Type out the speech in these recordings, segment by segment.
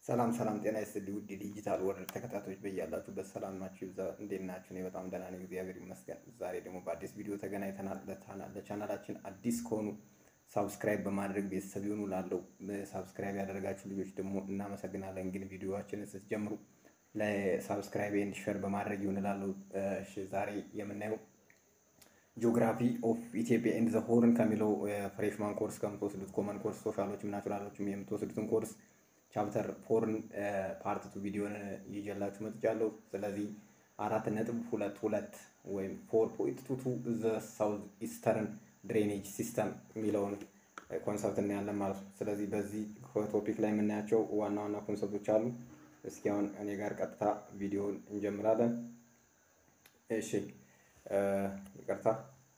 ሰላም ሰላም፣ ጤና ይስጥልኝ ውድ ዲጂታል ወርልድ ተከታታዮች በያላችሁበት ሰላም ናችሁ? ይብዛ። እንዴት ናችሁ? እኔ በጣም ደህና ነኝ፣ እግዚአብሔር ይመስገን። ዛሬ ደግሞ በአዲስ ቪዲዮ ተገናኝተናል። ለቻናላችን አዲስ ከሆኑ ሳብስክራይብ በማድረግ ቤተሰብ ይሁኑ። ላለው ሳብስክራይብ ያደረጋችሁ ልጆች ደግሞ እናመሰግናለን። ግን ቪዲዮዋችንን ስትጀምሩ ለሳብስክራይብ ኤንድ ሼር በማድረግ ይሁን ላለው። ዛሬ የምናየው ጂኦግራፊ ኦፍ ኢትዮጵያ ኤንድ ዘ ሆርን ከሚለው ፍሬሽማን ኮርስ ከምትወስዱት ኮመን ኮርስ ሶሻሎችም ናቹራሎችም የምትወስዱትን ኮርስ ቻፕተር ፎርን ፓርት ቱ ቪዲዮን ይዤላችሁ መጥቻለሁ። ስለዚህ አራት ነጥብ ሁለት ሁለት ወይም ፎር ፖይንት ቱ ቱ ዘ ሳውዝ ኢስተርን ድሬኔጅ ሲስተም የሚለውን ኮንሰፕት እናያለን ማለት ነው። ስለዚህ በዚህ ቶፒክ ላይ የምናያቸው ዋና ዋና ኮንሰፕቶች አሉ። እስኪ አሁን እኔ ጋር ቀጥታ ቪዲዮን እንጀምራለን። እሺ ይቅርታ።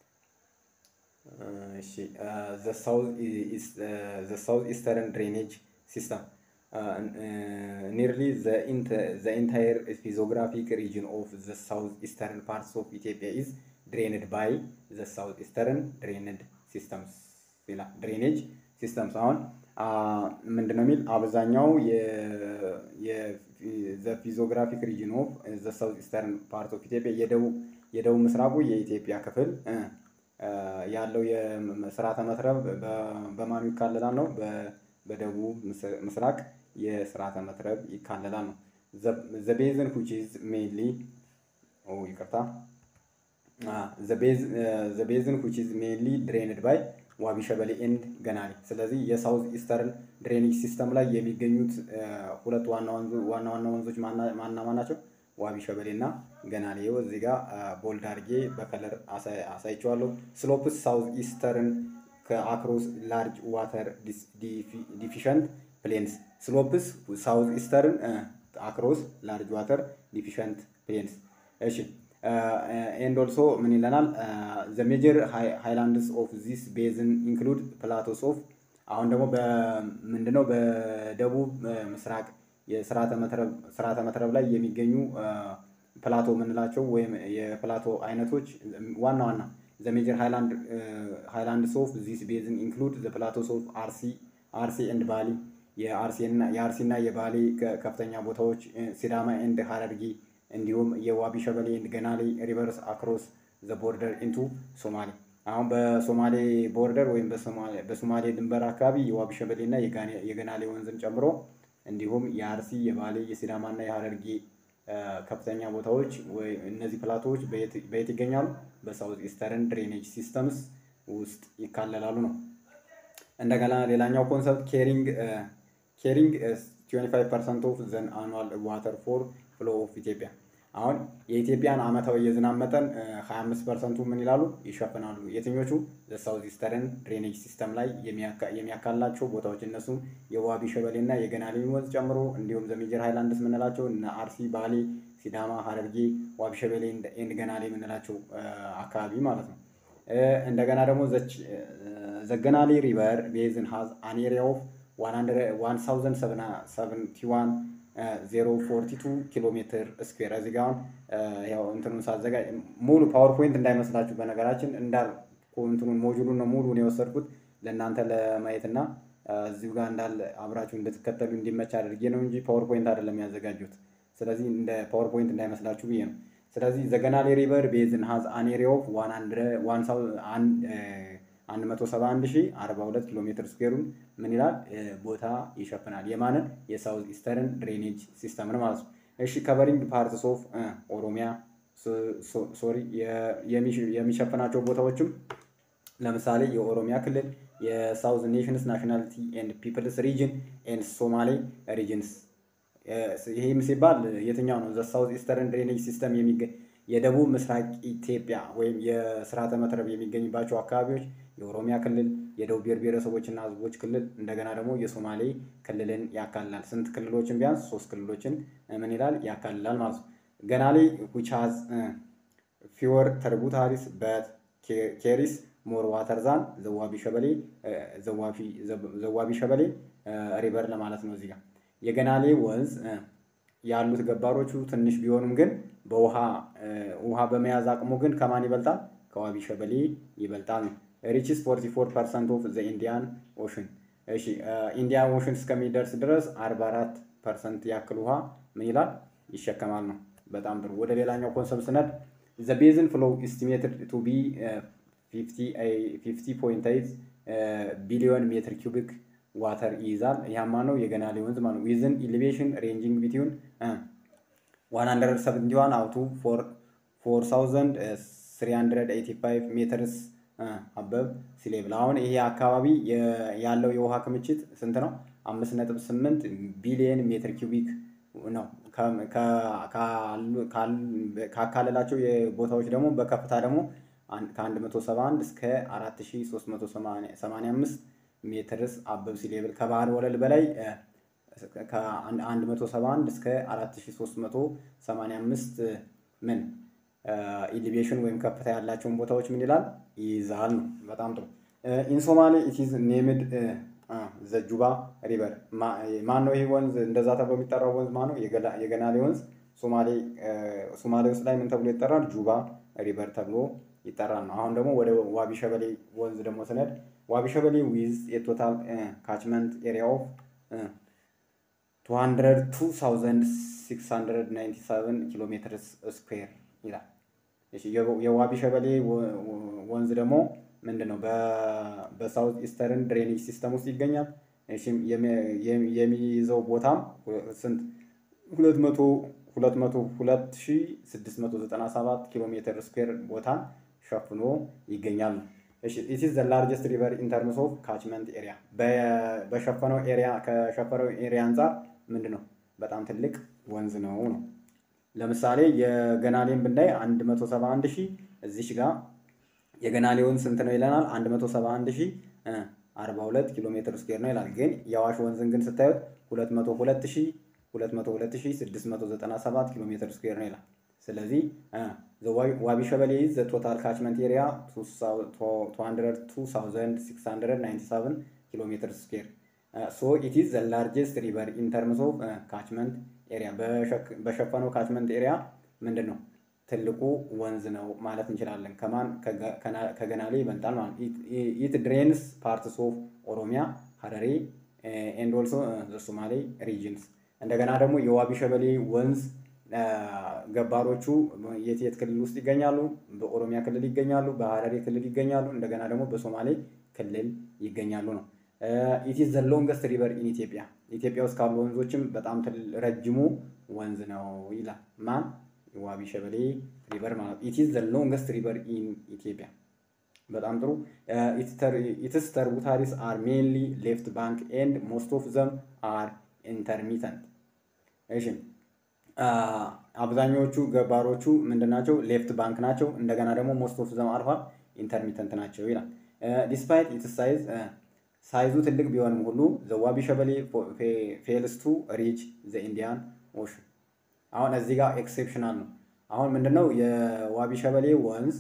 እሺ ዘ ሳውዝ ኢስተርን ድሬኔጅ ሲስተም ኒርሊ ዘ ኢንታየር ፊዚዮግራፊክ ሪጅን ኦፍ ዘ ሳውዝ ኢስተርን ፓርትስ ኦፍ ኢትዮጵያ ኢዝ ድሬንድ ባይ ዘ ሳውዝ ኢስተርን ድሬንድ ሲስተምስ ይላል። ድሬኔጅ ሲስተምስ አሁን ምንድን ነው የሚል አብዛኛው ዘ ፊዚዮግራፊክ ሪጅን ኦፍ ዘ ሳውዝ ኢስተርን ፓርት ኦፍ ኢትዮጵያ የደቡብ ምስራቁ የኢትዮጵያ ክፍል ያለው የስርዓተ መትረብ በማኑ ይካለላል ነው በደቡብ ምስራቅ የስርዓተ መትረብ ይካለላል ነው። ዘ ቤዝን which is mainly ይቅርታ ዘ ቤዝን which is mainly drained by ዋቢ ሸበሌ ኤንድ ገናሌ። ስለዚህ የሳውዝ ኢስተርን ድሬኔጅ ሲስተም ላይ የሚገኙት ሁለት ዋና ዋና ወንዞች ማና ማና ናቸው? ዋቢ ሸበሌ እና ገናሌ። ይኸው እዚህ ጋር ቦልድ አድርጌ በከለር አሳይቼዋለሁ። ስሎፕስ ሳውዝ ኢስተርን ከአክሮስ ላርጅ ዋተር ዲፊሸንት ፕሌንስ ስሎፕስ ሳውዝ ኢስተርን አክሮስ ላርጅ ዋተር ዲፊሸንት ፕሌንስ። እሺ ኤንድ ኦልሶ ምን ይለናል? ዘ ሜጀር ሃይላንድስ ኦፍ ዚስ ቤዝን ኢንክሉድ ፕላቶስ ኦፍ አሁን ደግሞ ምንድነው በደቡብ ምስራቅ የስርዓተ መትረብ ላይ የሚገኙ ፕላቶ የምንላቸው ወይም የፕላቶ አይነቶች ዋና ዋና ዘ ሜጀር ሃይላንድስ ኦፍ ዚስ ቤዝን ኢንክሉድ ዘ ፕላቶስ ኦፍ አርሲ አርሲ ኤንድ ባሊ የአርሲ እና የባሌ ከፍተኛ ቦታዎች፣ ሲዳማ ኤንድ ሀረርጌ እንዲሁም የዋቢ ሸበሌ ኤንድ ገናሌ ሪቨርስ አክሮስ ዘ ቦርደር ኢንቱ ሶማሌ። አሁን በሶማሌ ቦርደር ወይም በሶማሌ ድንበር አካባቢ የዋቢ ሸበሌ እና የገናሌ ወንዝን ጨምሮ እንዲሁም የአርሲ የባሌ የሲዳማ እና የሀረርጌ ከፍተኛ ቦታዎች እነዚህ ፕላቶዎች በየት ይገኛሉ? በሳውዝ ኢስተርን ድሬኔጅ ሲስተምስ ውስጥ ይካለላሉ ነው። እንደገና ሌላኛው ኮንሰፕት ኬሪንግ ኬሪንግ 25 ፐርሰንት ኦፍ ዘን አኑዋል ዋተር ፎር ፍሎ ኦፍ ኢትዮጵያ። አሁን የኢትዮጵያን ዓመታዊ የዝናብ መጠን 25 ፐርሰንቱ ምን ይላሉ ይሸፍናሉ። የትኞቹ ሳውዝ ኢስተርን ድሬኔጅ ሲስተም ላይ የሚያካልላቸው ቦታዎች እነሱም የዋቢ ሸበሌ እና የገናሌን ወንዝ ጨምሮ እንዲሁም ዘሜጀር ሃይላንድስ የምንላቸው እነ አርሲ፣ ባሌ፣ ሲዳማ፣ ሀረርጌ፣ ዋቢ ሸበሌ ኤንድ ገናሌ የምንላቸው አካባቢ ማለት ነው። እንደገና ደግሞ ዘገናሌ ሪቨር ቤዝን ሃዝ አን ኤሪያ ኦፍ 1071 042 ኪሎ ሜትር ስኩዌር። እዚህ ጋር ያው እንትኑን ሳዘጋጅ ሙሉ ፓወርፖይንት እንዳይመስላችሁ በነገራችን እንዳል እንትኑን ሞጁሉን ነው ሙሉን የወሰድኩት ለእናንተ ለማየት እና እዚሁ ጋር እንዳለ አብራችሁ እንድትከተሉ እንዲመች አድርጌ ነው እንጂ ፓወርፖይንት አይደለም ያዘጋጁት። ስለዚህ እንደ ፓወርፖይንት እንዳይመስላችሁ ብዬ ነው። ስለዚህ ዘገናሌ ሪቨር ቤዝን ሃዝ አን ኤሪያ ኦፍ 171042 ኪሎ ሜትር ስኩዌሩን ምን ይላል ቦታ ይሸፍናል። የማንን የሳውዝ ኢስተርን ድሬኔጅ ሲስተምን ማለት ነው። እሺ ከቨሪንግ ፓርትስ ኦፍ ኦሮሚያ ሶሪ የሚሸፍናቸው ቦታዎችም ለምሳሌ የኦሮሚያ ክልል የሳውዝ ኔሽንስ ናሽናሊቲ ኤንድ ፒፕልስ ሪጅን ኤንድ ሶማሌ ሪጅንስ ይህም ሲባል የትኛው ነው? ዘ ሳውዝ ኢስተርን ድሬኔጅ ሲስተም የሚገኝ የደቡብ ምስራቅ ኢትዮጵያ ወይም የስርዓተ መትረብ የሚገኝባቸው አካባቢዎች የኦሮሚያ ክልል፣ የደቡብ ብሔር ብሔረሰቦችና ሕዝቦች ክልል እንደገና ደግሞ የሶማሌ ክልልን ያካልላል። ስንት ክልሎችን? ቢያንስ ሶስት ክልሎችን ምን ይላል ያካልላል ማለት ነው። ገናሌ ዊች ሃዝ ፊወር ተርቡታሪስ በት ኬሪስ ሞር ዋተር ዛን ዘዋቢ ሸበሌ ዘዋቢ ሸበሌ ሪቨር ለማለት ነው እዚህ ጋር የገናሌ ወንዝ ያሉት ገባሮቹ ትንሽ ቢሆኑም ግን በውሃ ውሃ በመያዝ አቅሙ ግን ከማን ይበልጣል? ከዋቢ ሸበሌ ይበልጣል ነው። ሪችስ 44 ፐርሰንት ኦፍ ዘ ኢንዲያን ኦሽን እሺ ኢንዲያ ኦሽን እስከሚደርስ ድረስ 44 ፐርሰንት ያክል ውሃ ምን ይላል ይሸከማል ነው። በጣም ጥሩ። ወደ ሌላኛው ኮንሰፕት ስነድ ዘ ቤዝን ፍሎ ኢስቲሜትድ ቱ ቢ 50.8 ቢሊዮን ሜትር ኪዩቢክ ዋተር ይይዛል። ያማ ነው የገናሌ ወንዝ ማለት ነው። ዊዝን ኢሊቬሽን ሬንጂንግ ቢትዊን 171 አውቱ 4385 ሜትርስ አበብ ሲሌብል። አሁን ይሄ አካባቢ ያለው የውሃ ክምችት ስንት ነው? 5.8 ቢሊየን ሜትር ኪዩቢክ ነው። ካካለላቸው ቦታዎች ደግሞ በከፍታ ደግሞ ከ171 እስከ 4385 ሜትርስ አበብ ሲሌብል ከባህር ወለል በላይ ከ171 እስከ 4385 ምን ኢሊቬሽን ወይም ከፍታ ያላቸውን ቦታዎች ምን ይላል ይይዛል ነው። በጣም ጥሩ። ኢን ሶማሌ ኢትዝ ኔምድ ዘጁባ ሪቨር። ማን ነው ይህ ወንዝ እንደዛ ተብሎ የሚጠራው ወንዝ ማን ነው? የገናሌ ወንዝ ሶማሌ ውስጥ ላይ ምን ተብሎ ይጠራል? ጁባ ሪቨር ተብሎ ይጠራል ነው። አሁን ደግሞ ወደ ዋቢ ሸበሌ ወንዝ ደግሞ ስነድ ዋቢ ሸበሌ ዊዝ የቶታል ካችመንት ኤሪያ ኦፍ 202697 ኪሎ ሜትር ስኩዌር ይላል። የዋቢ ሸበሌ ወንዝ ደግሞ ምንድን ነው? በሳውት ኢስተርን ድሬኔጅ ሲስተም ውስጥ ይገኛል። የሚይዘው ቦታም ስንት? ሁለት መቶ ሁለት መቶ ሁለት ሺ ስድስት መቶ ዘጠና ሰባት ኪሎ ሜትር ስኩዌር ቦታን ሸፍኖ ይገኛል። እሺ ኢት ኢዝ ዘ ላርጀስት ሪቨር ኢን ተርምስ ኦፍ ካችመንት ኤሪያ በሸፈነው ኤሪያ ከሸፈነው ኤሪያ አንጻር ምንድን ነው በጣም ትልቅ ወንዝ ነው ነው። ለምሳሌ የገናሌን ብናይ 171 ሺህ እዚሽ ጋር የገናሌ ወንዝ ስንት ነው ይለናል? 171 ሺህ 42 ኪሎ ሜትር ስኩዌር ነው ይላል። ግን የአዋሽ ወንዝን ግን ስታዩት 202 ሺህ 202697 ኪሎ ሜትር ስኩዌር ነው ይላል። ስለዚህ ዋቢ ሸበሌ ዘ ቶታል ካችመንት ኤሪያ 202697 ኪሎ ሜትር ስኩዌር ሶ ኢት ኢዝ ዘ ላርጀስት ሪቨር ኢን ተርምስ ኦፍ ካችመንት ኤሪያ በሸፈነው ካችመንት ኤሪያ ምንድን ነው ትልቁ ወንዝ ነው ማለት እንችላለን። ከማን ከገናሌ ይበልጣል ማለት ኢት ድሬንስ ፓርትስ ኦፍ ኦሮሚያ፣ ሀረሬ ኤንድ ኦልሶ ሶማሌ ሪጅንስ። እንደገና ደግሞ የዋቢ ሸበሌ ወንዝ ገባሮቹ የት የት ክልል ውስጥ ይገኛሉ? በኦሮሚያ ክልል ይገኛሉ፣ በሀረሬ ክልል ይገኛሉ፣ እንደገና ደግሞ በሶማሌ ክልል ይገኛሉ ነው። ኢት ኢዝ ዘ ሎንገስት ሪቨር ኢን ኢትዮጵያ። ኢትዮጵያ ውስጥ ካሉ ወንዞችም በጣም ረጅሙ ወንዝ ነው ይላል። ማን? ዋቢ ሸበሌ ሪቨር ማለት ኢት ኢዝ ዘ ሎንገስት ሪቨር ኢን ኢትዮጵያ። በጣም ጥሩ። ኢትስ ተርቡታሪስ አር ሜንሊ ሌፍት ባንክ ኤንድ ሞስት ኦፍ ዘም አር ኢንተርሚተንት። እሺ አብዛኛዎቹ ገባሮቹ ምንድናቸው? ሌፍት ባንክ ናቸው። እንደገና ደግሞ ሞስት ኦፍ ዘም አልፋ ኢንተርሚተንት ናቸው ይላል። ዲስፓይት ኢትስ ሳይዝ ሳይዙ ትልቅ ቢሆንም ሁሉ ዘዋቢ ሸበሌ ፌልስ ቱ ሪች ዘ ኢንዲያን ኦሽን። አሁን እዚህ ጋር ኤክሴፕሽናል ነው። አሁን ምንድነው የዋቢ ሸበሌ ወንዝ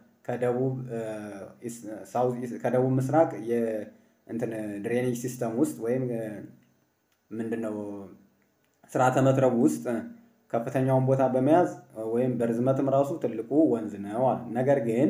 ከደቡብ ምስራቅ የእንትን ድሬኔጅ ሲስተም ውስጥ ወይም ምንድነው ስርዓተ መጥረቡ ውስጥ ከፍተኛውን ቦታ በመያዝ ወይም በርዝመትም ራሱ ትልቁ ወንዝ ነው አለ። ነገር ግን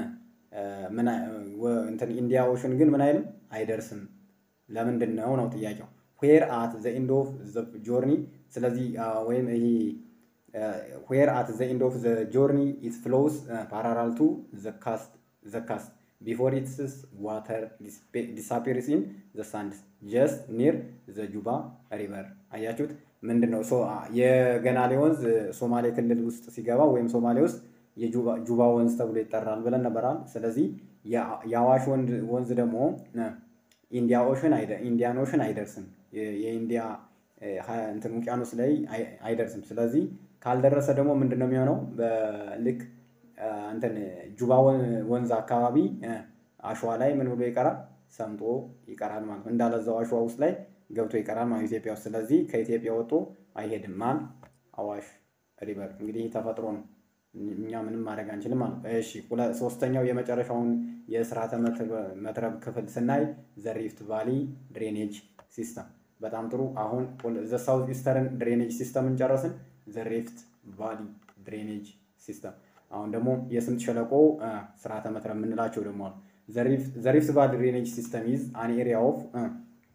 እንትን ኢንዲያ ኦሽን ግን ምን አይልም አይደርስም። ለምንድን ነው ነው ጥያቄው። ዌር አት ዘ ኢንድ ኦፍ ዘ ጆርኒ። ስለዚህ ወይም ይሄ ዌር አት ዘ ኢንድ ኦፍ ዘ ጆርኒ ኢት ፍሎውስ ፓራራል ቱ ዘ ካስት ቢፎር ኢትስ ዋተር ዲሳፔርስ ኢን ዘ ሳንድስ ጀስት ኒር ዘ ጁባ ሪቨር። አያችሁት? ምንድን ነው የገናሌ ወንዝ ሶማሌ ክልል ውስጥ ሲገባ ወይም ሶማሌ ውስጥ የጁባ ወንዝ ተብሎ ይጠራል ብለን ነበራል። ስለዚህ የአዋሽ ወንዝ ደግሞ ኢንዲያ ኦሽን ኢንዲያን ኦሽን አይደርስም። የኢንዲያ እንትን ውቅያኖስ ላይ አይደርስም። ስለዚህ ካልደረሰ ደግሞ ምንድን ነው የሚሆነው? በልክ እንትን ጁባ ወንዝ አካባቢ አሸዋ ላይ ምን ብሎ ይቀራል? ሰምጦ ይቀራል ማለት ነው። እንዳለዛው አሸዋ ውስጥ ላይ ገብቶ ይቀራል ማለት ኢትዮጵያ ውስጥ። ስለዚህ ከኢትዮጵያ ወጥቶ አይሄድም። ማን? አዋሽ ሪቨር። እንግዲህ ተፈጥሮ ነው። እኛ ምንም ማድረግ አንችልም ማለት ነው። እሺ ሶስተኛው የመጨረሻውን የስርዓተ መትረብ ክፍል ስናይ ዘ ሪፍት ቫሊ ድሬኔጅ ሲስተም። በጣም ጥሩ። አሁን ዘ ሳውዝ ኢስተርን ድሬኔጅ ሲስተምን ጨረስን። ዘ ሪፍት ቫሊ ድሬኔጅ ሲስተም። አሁን ደግሞ የስምጥ ሸለቆ ስርዓተ መትረብ የምንላቸው ደግሞ አሉ። ዘ ሪፍት ቫሊ ድሬኔጅ ሲስተም ኢዝ አን ኤሪያ ኦፍ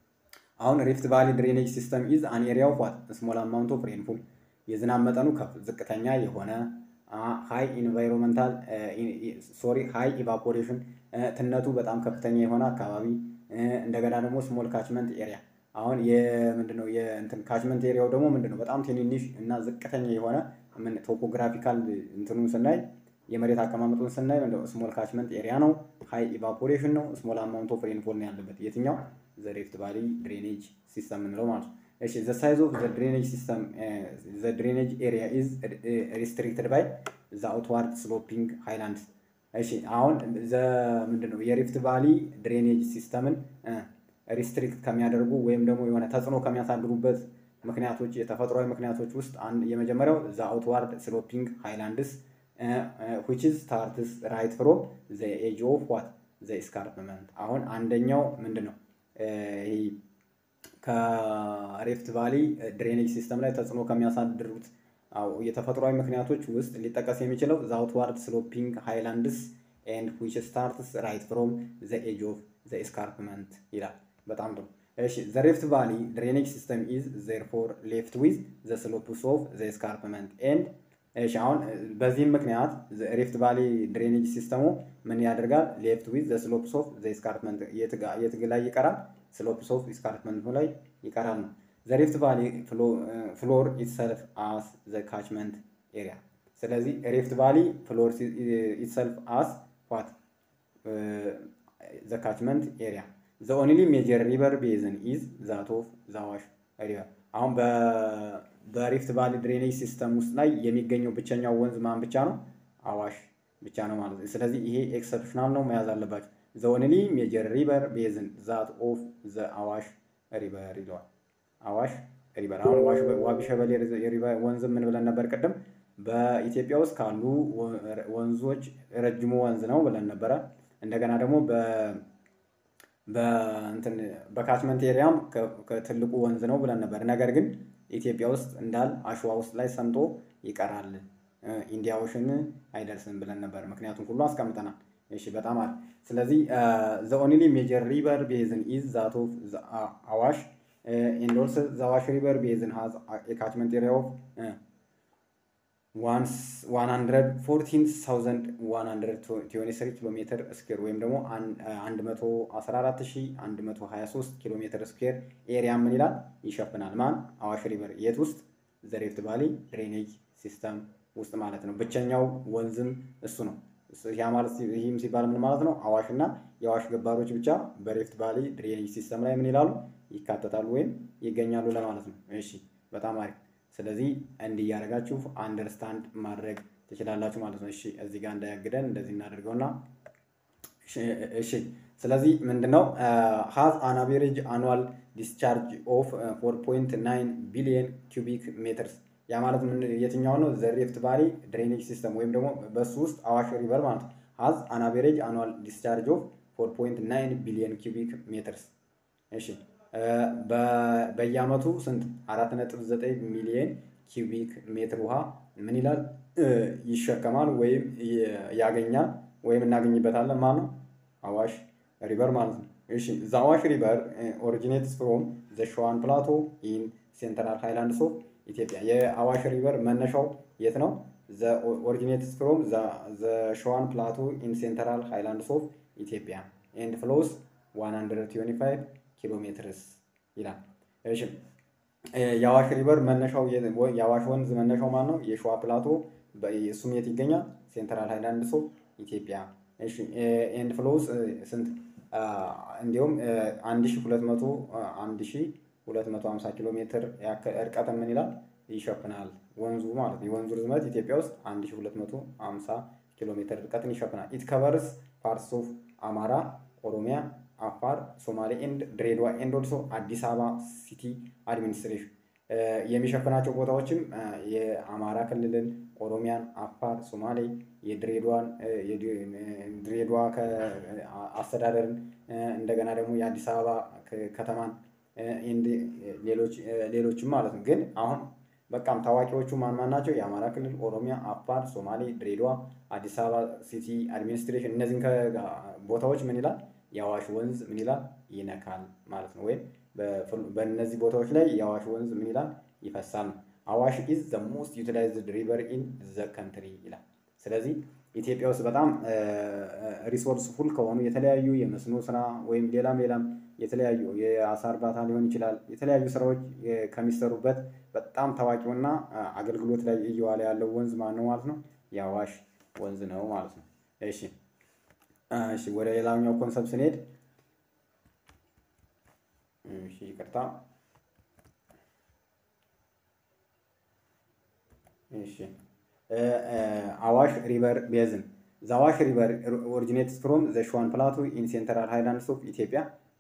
አሁን ሪፍት ቫሊ ድሬኔጅ ሲስተም ኢዝ አን ኤሪያ ኦፍ ዋት ስሞል አማውንት ኦፍ ሬንፉል የዝናብ መጠኑ ከፍ ዝቅተኛ የሆነ ሃይ ኢንቫይሮንመንታል ሶሪ ሃይ ኢቫፖሬሽን ትነቱ በጣም ከፍተኛ የሆነ አካባቢ እንደገና ደግሞ ስሞል ካችመንት ኤሪያ አሁን የምንድነው የእንትን ካችመንት ኤሪያው ደግሞ ምንድነው በጣም ትንንሽ እና ዝቅተኛ የሆነ ምን ቶፖግራፊካል እንትኑን ስናይ የመሬት አቀማመጡን ስናይ ስሞል ካችመንት ኤሪያ ነው። ሃይ ኢቫፖሬሽን ነው። ስሞል አማውንት ኦፍ ሬንፎል ነው ያለበት የትኛው ዘ ሪፍት ቫሊ ድሬኔጅ ሲስተም የምንለው ማለት ነው። እሺ ዘ ሳይዝ ኦፍ ዘ ድሬኔጅ ሲስተም ዘ ድሬኔጅ ኤሪያ ኢዝ ሪስትሪክትድ ባይ ዘ አውትዋርድ ስሎፒንግ ሃይላንድስ። እሺ አሁን ዘ ምንድነው የሪፍት ቫሊ ድሬኔጅ ሲስተምን ሪስትሪክት ከሚያደርጉ ወይም ደግሞ የሆነ ተጽዕኖ ከሚያሳድሩበት ምክንያቶች የተፈጥሯዊ ምክንያቶች ውስጥ የመጀመሪያው ዘ አውትዋርድ ስሎፒንግ ሃይላንድስ ዊች ኢዝ ስታርትስ ራይት ፍሮም ዘ ኤጅ ኦፍ ዋት ዘ ስካርፕመንት። አሁን አንደኛው ምንድን ነው ይሄ ከሪፍት ቫሊ ድሬኔጅ ሲስተም ላይ ተጽዕኖ ከሚያሳድሩት የተፈጥሯዊ ምክንያቶች ውስጥ ሊጠቀስ የሚችለው ዘ አውትዋርድ ስሎፒንግ ሃይላንድስ ኤንድ ዊች ስታርትስ ራይት ፍሮም ዘ ኤጅ ኦፍ ዘ ስካርፕመንት ይላል። በጣም ጥሩ። እሺ ዘ ሪፍት ቫሊ ድሬኔጅ ሲስተም ኢዝ ዜርፎር ሌፍት ዊዝ ዘ ስሎፕስ ኦፍ ዘ ስካርፕመንት ኤንድ እሺ አሁን በዚህም ምክንያት ሪፍት ቫሊ ድሬኔጅ ሲስተሙ ምን ያደርጋል? ሌፍት ዊዝ ዘ ስሎፕስ ኦፍ ዘ ስካርፕመንት የት ላይ ይቀራል? ስሎፕስ ኦፍ ስካርፕመንት ላይ ይቀራል ነው። ዘ ሪፍት ቫሊ ፍሎር ኢትሰልፍ አስ ዘ ካችመንት ኤሪያ። ስለዚህ ሪፍት ቫሊ ፍሎር ኢትሰልፍ አስ ዋት ዘ ካችመንት ኤሪያ ዘ ኦንሊ ሜጀር ሪቨር ቤዝን ኢዝ ዛት ኦፍ ዘ አዋሽ ሪቨር። አሁን በሪፍት ቫሊ ድሬኔጅ ሲስተም ውስጥ ላይ የሚገኘው ብቸኛው ወንዝ ማን ብቻ ነው? አዋሽ ብቻ ነው ማለት ነው። ስለዚህ ይሄ ኤክሰፕሽናል ነው መያዝ አለባቸው። ዘ ኦንሊ ሜጀር ሪቨር ቤዝን ዛት ኦፍ ዘ አዋሽ ሪቨር ይለዋል። አዋሽ ሪቨር አሁን ዋቢ ሸበሌ ወንዝ ምን ብለን ነበር ቅድም? በኢትዮጵያ ውስጥ ካሉ ወንዞች ረጅሙ ወንዝ ነው ብለን ነበረ። እንደገና ደግሞ በካችመንት ኤሪያም ትልቁ ወንዝ ነው ብለን ነበር። ነገር ግን ኢትዮጵያ ውስጥ እንዳል አሸዋ ውስጥ ላይ ሰምጦ ይቀራል፣ ኢንዲያ ኦሽን አይደርስም ብለን ነበር። ምክንያቱም ሁሉ አስቀምጠናል። እሺ በጣም አሪፍ። ስለዚህ ዘ ኦንሊ ሜጀር ሪቨር ቤዝን ኢዝ ዛት ኦፍ አዋሽ ኤንድ ኦልሶ ዘ አዋሽ ሪቨር ቤዝን ሃዝ ኤ ካችመንት ኤሪያ ኦፍ ዋን ሀንድረድ ፎርቲን ታውዘንድ ዋን ሀንድረድ ትዌንቲ ስሪ ኪሎ ሜትር ስኩዌር ወይም ደግሞ አንድ መቶ አስራ አራት ሺ አንድ መቶ ሀያ ሶስት ኪሎ ሜትር ስኩዌር ኤሪያ ምን ይላል ይሸፍናል። ማን አዋሽ ሪቨር የት ውስጥ ዘ ሪፍት ቫሊ ድሬኔጅ ሲስተም ውስጥ ማለት ነው። ብቸኛው ወንዝም እሱ ነው። ያ ማለት ይህም ሲባል ምን ማለት ነው? አዋሽ እና የአዋሽ ገባሮች ብቻ በሪፍት ቫሊ ድሬኔጅ ሲስተም ላይ ምን ይላሉ ይካተታሉ ወይም ይገኛሉ ለማለት ነው። እሺ በጣም አሪፍ። ስለዚህ እንዲህ እያደረጋችሁ አንደርስታንድ ማድረግ ትችላላችሁ ማለት ነው። እሺ እዚህ ጋር እንዳያግደን እንደዚህ እናደርገውና እሺ ስለዚህ ምንድነው ሃዝ አን አቬሬጅ አኑዋል ዲስቻርጅ ኦፍ ፎር ፖይንት ናይን ቢሊየን ኪዩቢክ ሜትርስ ያ ማለት ምን የትኛው ነው? ዘ ሪፍት ቫሊ ድሬኔጅ ሲስተም ወይም ደግሞ በሱ ውስጥ አዋሽ ሪቨር ማለት ነው። ሃዝ አን አቬሬጅ አኑዋል ዲስቻርጅ ኦፍ ፎር ፖይንት ናይን ቢሊየን ኪዩቢክ ሜትርስ እሺ በየአመቱ ስንት አራት ነጥብ ዘጠኝ ሚሊየን ኪዩቢክ ሜትር ውሃ ምን ይላል ይሸከማል ወይም ያገኛል ወይም እናገኝበታለን ማለት ነው። አዋሽ ሪቨር ማለት ነው። እሺ ዘ አዋሽ ሪቨር ኦሪጂኔትስ ፍሮም ዘ ሸዋን ፕላቶ ኢን ሴንትራል ሃይላንድስ ኦፍ ኢትዮጵያ። የአዋሽ ሪቨር መነሻው የት ነው? ዘ ኦሪጂኔትስ ፍሮም ዘ ሸዋን ፕላቶ ኢን ሴንትራል ሃይላንድስ ኦፍ ኢትዮጵያ ኤንድ ፍሎስ 125 ኪሎ ሜትርስ ይላል። እሺ የአዋሽ ሪቨር መነሻው የአዋሽ ወንዝ መነሻው ማን ነው? የሸዋ ፕላቶ እሱም የት ይገኛል? ሴንትራል ሃይላንድስ ኦፍ ኢትዮጵያ። እሺ ኤንድ ፍሎስ ስንት እንዲሁም 1200 1250 ኪሎ ሜትር እርቀት ምን ይላል ይሸፍናል ወንዙ ማለት ነው። የወንዙ ርዝመት ኢትዮጵያ ውስጥ 1250 ኪሎ ሜትር ርቀትን ይሸፍናል። ኢት ከቨርስ ፓርትስ ኦፍ አማራ፣ ኦሮሚያ አፋር፣ ሶማሌ ኤንድ ድሬዳዋ ኤንድ ኦልሶ አዲስ አበባ ሲቲ አድሚኒስትሬሽን የሚሸፍናቸው ቦታዎችም የአማራ ክልልን፣ ኦሮሚያን፣ አፋር፣ ሶማሌ፣ የድሬዳዋን ድሬዳዋ አስተዳደርን እንደገና ደግሞ የአዲስ አበባ ከተማን ሌሎችም ማለት ነው። ግን አሁን በቃም ታዋቂዎቹ ማን ማን ናቸው? የአማራ ክልል፣ ኦሮሚያ፣ አፋር፣ ሶማሌ፣ ድሬዳዋ፣ አዲስ አበባ ሲቲ አድሚኒስትሬሽን እነዚህን ቦታዎች ምን ይላል የአዋሽ ወንዝ ምን ይላል ይነካል ማለት ነው፣ ወይም በእነዚህ ቦታዎች ላይ የአዋሽ ወንዝ ምን ይላል ይፈሳል ነው። አዋሽ ኢዝ ዘ ሞስት ዩቲላይዝድ ሪቨር ኢን ዘ ከንትሪ ይላል። ስለዚህ ኢትዮጵያ ውስጥ በጣም ሪሶርስ ፉል ከሆኑ የተለያዩ የመስኖ ስራ ወይም ሌላም ሌላም የተለያዩ የአሳ እርባታ ሊሆን ይችላል የተለያዩ ስራዎች ከሚሰሩበት በጣም ታዋቂውና አገልግሎት ላይ እየዋለ ያለው ወንዝ ማን ነው ማለት ነው? የአዋሽ ወንዝ ነው ማለት ነው። እሺ እሺ ወደ ሌላኛው ኮንሰፕት ስንሄድ እሺ ይቅርታ እሺ አዋሽ ሪቨር ቤዝን ዘ አዋሽ ሪቨር ኦሪጂኔትስ ፍሮም ዘ ሸዋን ፕላቱ ኢን ሴንትራል ሃይላንድስ ኦፍ ኢትዮጵያ።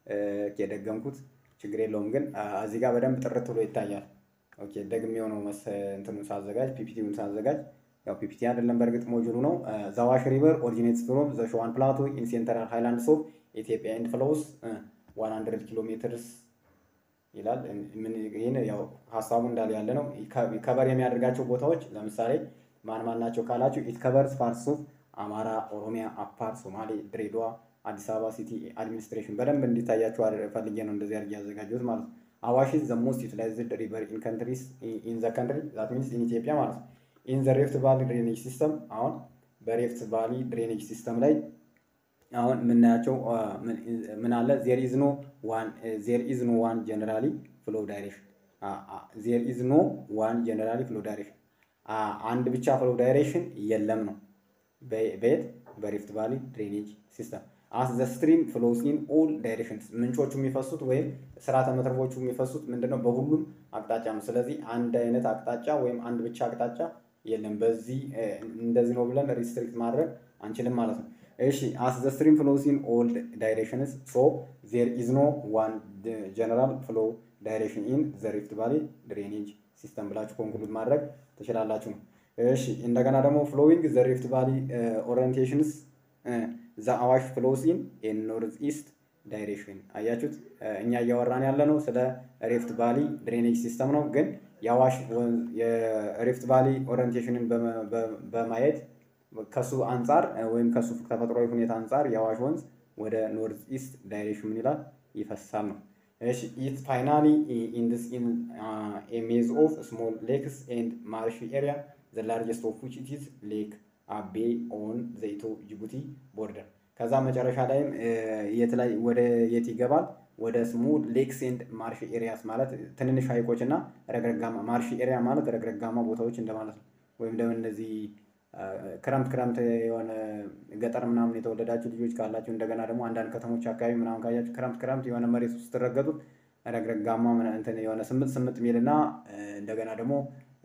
የደገምኩት ችግር የለውም ግን እዚህ ጋር በደንብ ጥርት ብሎ ይታያል። ኦኬ ደግሜው ነው መስ እንትኑን ሳዘጋጅ ፒፒቲውን ሳዘጋጅ ያው ፒፒቲ አይደለም በእርግጥ ሞጁሉ ነው። ዘ አዋሽ ሪቨር ኦሪጂኔትስ ፍሮም ዘ ሸዋን ፕላቱ ኢን ሴንትራል ሃይላንድስ ኦፍ ኢትዮጵያ ኤንድ ፍሎውስ 100 ኪሎ ሜትርስ ይላል። ይህን ያው ሀሳቡ እንዳለ ያለ ነው። ከበር የሚያደርጋቸው ቦታዎች ለምሳሌ ማን ማን ናቸው ካላችሁ ኢት ከቨርስ ፓርትስ ኦፍ አማራ፣ ኦሮሚያ፣ አፋር፣ ሶማሌ፣ ድሬዳዋ፣ አዲስ አበባ ሲቲ አድሚኒስትሬሽን በደንብ እንዲታያቸው ፈልጌ ነው እንደዚህ አድርጌ ያዘጋጀሁት ማለት ነው። አዋሽ ኢዝ ዘ ሞስት ዩቲላይዝድ ሪቨር ኢን ካንትሪስ ኢን ዘ ካንትሪ ዛት ሚንስ ኢን ኢትዮጵያ ማለት ነው። ኢን ዘ ሬፍት ቫሊ ድሬኔጅ ሲስተም አሁን በሬፍት ቫሊ ድሬኔጅ ሲስተም ላይ አሁን የምናያቸው ምን አለ ዜር ኢዝ ኖ ዋን ዜር ኢዝ ኖ ዋን ጀነራሊ ፍሎ ዳይሬክሽን ዜር ኢዝ ኖ ዋን ጀነራሊ ፍሎ ዳይሬክሽን አንድ ብቻ ፍሎ ዳይሬክሽን የለም ነው በየት በሪፍት ቫሊ ድሬኔጅ ሲስተም አስ ዘ ስትሪም ፍሎስ ኢን ኦል ዳይሬክሽንስ ምንጮቹ የሚፈሱት ወይም ስርዓተ መትረፎቹ የሚፈሱት ምንድነው በሁሉም አቅጣጫ ነው። ስለዚህ አንድ አይነት አቅጣጫ ወይም አንድ ብቻ አቅጣጫ የለም። በዚህ እንደዚህ ነው ብለን ሪስትሪክት ማድረግ አንችልም ማለት ነው። እሺ አስ ዘ ስትሪም ፍሎስ ኢን ኦል ዳይሬክሽንስ ሶ ዜር ኢዝ ኖ ዋን ጀነራል ፍሎ ዳይሬክሽን ኢን ዘ ሪፍት ቫሊ ድሬኔጅ ሲስተም ብላችሁ ኮንክሉድ ማድረግ ትችላላችሁ ነው። እሺ እንደገና ደግሞ ፍሎዊንግ ዘ ሪፍት ቫሊ ኦሪየንቴሽንስ ዘ አዋሽ ፍሎስ ኢን ኖርዝ ኢስት ዳይሬክሽን አያችሁት። እኛ እያወራን ያለ ነው ስለ ሪፍት ቫሊ ድሬኔጅ ሲስተም ነው። ግን የአዋሽ የሪፍት ቫሊ ኦሪየንቴሽንን በማየት ከሱ አንጻር ወይም ከሱ ተፈጥሯዊ ሁኔታ አንጻር የአዋሽ ወንዝ ወደ ኖርዝ ኢስት ዳይሬክሽን ምን ይላል ይፈሳል ነው። እሺ ኢት ፋይናሊ ኢንድስ ኢን ኤ ሜዝ ኦፍ ስሞል ሌክስ ኤንድ ማርሽ ኤሪያ ዘ ላርጀስት ኦፍ ዊች ኢት ኢዝ ሌክ አቤ ኦን ዘ ኢትዮ ጅቡቲ ቦርደር። ከዛ መጨረሻ ላይም የት ላይ ወደ የት ይገባል? ወደ ስሞል ሌክስ ኤንድ ማርሽ ኤሪያስ ማለት ትንንሽ ሀይቆች እና ረግረጋማ ማርሽ ኤሪያ ማለት ረግረጋማ ቦታዎች እንደማለት ነው። ወይም ደግሞ እነዚህ ክረምት ክረምት የሆነ ገጠር ምናምን የተወለዳችሁ ልጆች ካላችሁ እንደገና ደግሞ አንዳንድ ከተሞች አካባቢ ምናምን ካያችሁ ክረምት ክረምት የሆነ መሬት ውስጥ ስትረገጡት ረግረጋማ እንትን የሆነ ስምጥ ስምጥ ሚልና እንደገና ደግሞ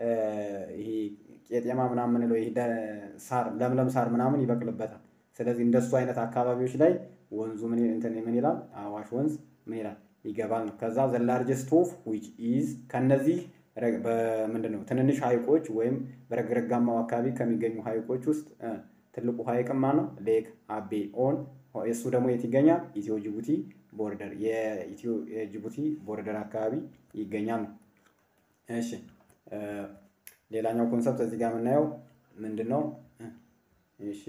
ይሄ ቄጤማ ምናምን ምንለው ይሄ ሳር ለምለም ሳር ምናምን ይበቅልበታል። ስለዚህ እንደሱ አይነት አካባቢዎች ላይ ወንዙ ምን እንትን ምን ይላል አዋሽ ወንዝ ምን ይላል ይገባል ነው። ከዛ ዘ ላርጀስት ኦፍ ዊች ኢዝ ከነዚህ በምንድን ነው ትንንሽ ሀይቆች ወይም በረግረጋማው አካባቢ ከሚገኙ ሀይቆች ውስጥ ትልቁ ሀይቅማ ነው ሌክ አቤ ኦን እሱ ደግሞ የት ይገኛል? ኢትዮ ጅቡቲ ቦርደር የኢትዮ ጅቡቲ ቦርደር አካባቢ ይገኛል ነው። እሺ ሌላኛው ኮንሰፕት እዚህ ጋር የምናየው ምንድን ነው? እሺ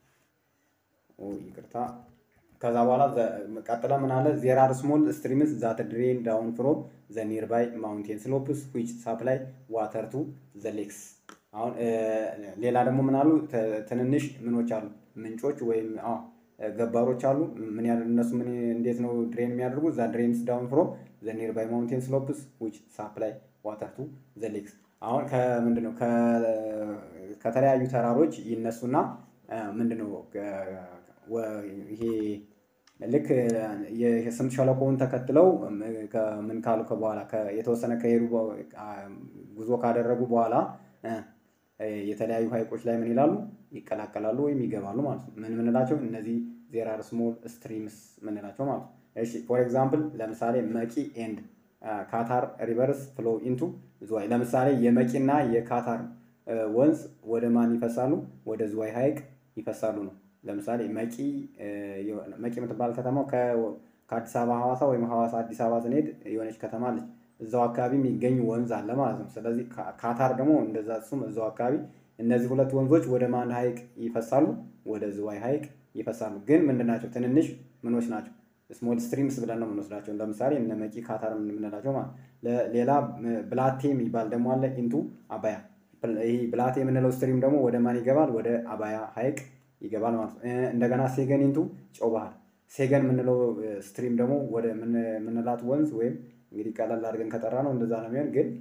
ይቅርታ ከዛ በኋላ ቀጥለ ምን አለ ዜር አር ስሞል ስትሪምስ ዛት ድሬን ዳውን ፍሮም ዘ ኒርባይ ማውንቴን ስሎፕስ ዊች ሳፕላይ ዋተር ቱ ዘ ሌክስ። አሁን ሌላ ደግሞ ምን አሉ ትንንሽ ምኖች አሉ ምንጮች ወይም ገባሮች አሉ። ምን ያህል እነሱ ምን እንዴት ነው ድሬን የሚያደርጉ ዛ ድሬንስ ዳውን ፍሮም ዘ ኒርባይ ማውንቴን ስሎፕስ ዊች ሳፕላይ ዋተር ቱ ዘ ሌክስ። አሁን ከምንድን ነው ከተለያዩ ተራሮች ይነሱና ምንድን ነው ይሄ ልክ የስምጥ ሸለቆውን ተከትለው ምን ካሉ በኋላ የተወሰነ ከሄዱ ጉዞ ካደረጉ በኋላ የተለያዩ ሀይቆች ላይ ምን ይላሉ ይቀላቀላሉ ወይም ይገባሉ ማለት ነው። ምን ምንላቸው እነዚህ ዜር አር ስሞል ስትሪምስ ምንላቸው ማለት ነው። እሺ ፎር ኤግዛምፕል ለምሳሌ መቂ ኤንድ ካታር ሪቨርስ ፍሎ ኢንቱ ዝዋይ። ለምሳሌ የመቂና የካታር ወንዝ ወደ ማን ይፈሳሉ? ወደ ዝዋይ ሀይቅ ይፈሳሉ ነው። ለምሳሌ መቂ መቂ የምትባል ከተማው ከአዲስ አበባ ሐዋሳ ወይም ሐዋሳ አዲስ አበባ ስንሄድ የሆነች ከተማ አለች። እዛው አካባቢ የሚገኝ ወንዝ አለ ማለት ነው። ስለዚህ ካታር ደግሞ እንደዛ እሱም እዛው አካባቢ እነዚህ ሁለት ወንዞች ወደ ማን ሀይቅ ይፈሳሉ? ወደ ዝዋይ ሀይቅ ይፈሳሉ። ግን ምንድን ናቸው? ትንንሽ ምኖች ናቸው። ስሞል ስትሪምስ ብለን ነው የምንወስዳቸው። ለምሳሌ እነ መቂ ካታር የምንላቸው ማለት ሌላ ብላቴ የሚባል ደግሞ አለ ኢንቱ አባያ። ይህ ብላቴ የምንለው ስትሪም ደግሞ ወደ ማን ይገባል? ወደ አባያ ሀይቅ ይገባል ማለት ነው። እንደገና ሴገን ኢንቱ ጨው ባህር። ሴገን የምንለው ስትሪም ደግሞ ወደ ምንላት ወንዝ ወይም እንግዲህ ቀለል አድርገን ከጠራ ነው እንደዛ ነው የሚሆን። ግን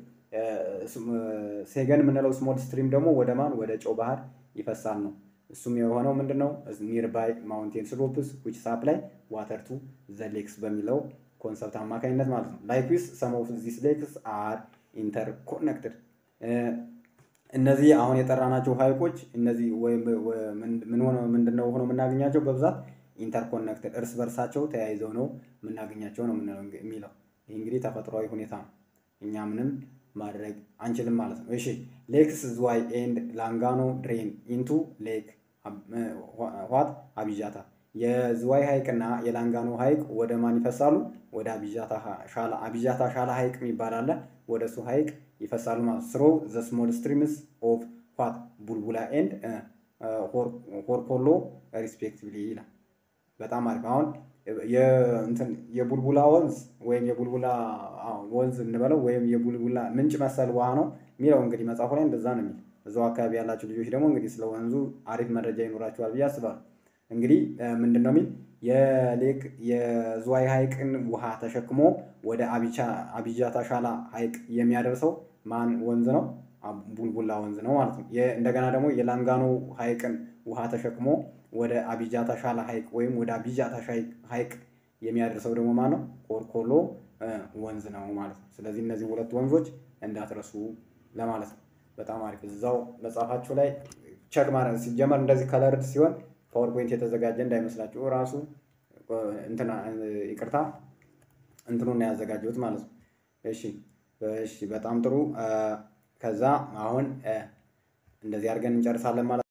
ሴገን የምንለው ስሞል ስትሪም ደግሞ ወደ ማን ወደ ጨው ባህር ይፈሳል ነው። እሱም የሆነው ምንድን ነው ኒርባይ ማውንቴን ስሎፕስ ዊች ሳፕላይ ዋተር ቱ ዘ ሌክስ በሚለው ኮንሰፕት አማካኝነት ማለት ነው። ላይክዊስ ሰም ኦፍ ዚስ ሌክስ አር ኢንተርኮኔክትድ። እነዚህ አሁን የጠራናቸው ሀይቆች እነዚህ ምን ሆነ ምንድነው ሆነው የምናገኛቸው በብዛት ኢንተርኮኔክትድ እርስ በርሳቸው ተያይዘው ነው የምናገኛቸው ነው የሚለው። ይህ እንግዲህ ተፈጥሯዊ ሁኔታ ነው። እኛ ምንም ማድረግ አንችልም ማለት ነው። እሺ ሌክስ ዝዋይ ኤንድ ላንጋኖ ድሬን ኢንቱ ሌክ ዋት አቢጃታ። የዝዋይ ሀይቅና የላንጋኖ ሀይቅ ወደ ማን ይፈሳሉ? ወደ አቢጃታ ሻላ። አቢጃታ ሻላ ሀይቅ የሚባል አለ። ወደ እሱ ሀይቅ ይፈሳሉ ማለት ስሮ ዘ ስሞል ስትሪምስ ኦፍ ዋት ቡልቡላ ኤንድ ሆርኮሎ ሪስፔክቲቭሊ ይላል። በጣም አሪፍ አሁን የቡልቡላ ወንዝ ወይም የቡልቡላ ወንዝ እንበለው ወይም የቡልቡላ ምንጭ መሰል ውሃ ነው የሚለው እንግዲህ መጽሐፉ ላይ እንደዛ ነው የሚል። እዛው አካባቢ ያላችሁ ልጆች ደግሞ እንግዲህ ስለ ወንዙ አሪፍ መረጃ ይኖራችኋል ብዬ አስባለሁ። እንግዲህ ምንድን ነው የሚል የሌክ የዝዋይ ሀይቅን ውሃ ተሸክሞ ወደ አቢጃታ ሻላ ሀይቅ የሚያደርሰው ማን ወንዝ ነው? ቡልቡላ ወንዝ ነው ማለት ነው። እንደገና ደግሞ የላንጋኖ ሀይቅን ውሃ ተሸክሞ ወደ አቢጃታ ሻላ ሀይቅ ወይም ወደ አቢጃታ ሀይቅ የሚያደርሰው ደግሞ ማን ነው? ኮርኮሎ ወንዝ ነው ማለት ነው። ስለዚህ እነዚህ ሁለት ወንዞች እንዳትረሱ ለማለት ነው። በጣም አሪፍ። እዛው መጽሐፋችሁ ላይ ቸክ ማድረግ ሲጀመር እንደዚህ ከለርድ ሲሆን ፓወርፖይንት የተዘጋጀ እንዳይመስላችሁ ራሱ እንትና ይቅርታ እንትኑን ያዘጋጀሁት ማለት ነው። እሺ እሺ፣ በጣም ጥሩ። ከዛ አሁን እንደዚህ አድርገን እንጨርሳለን ማለት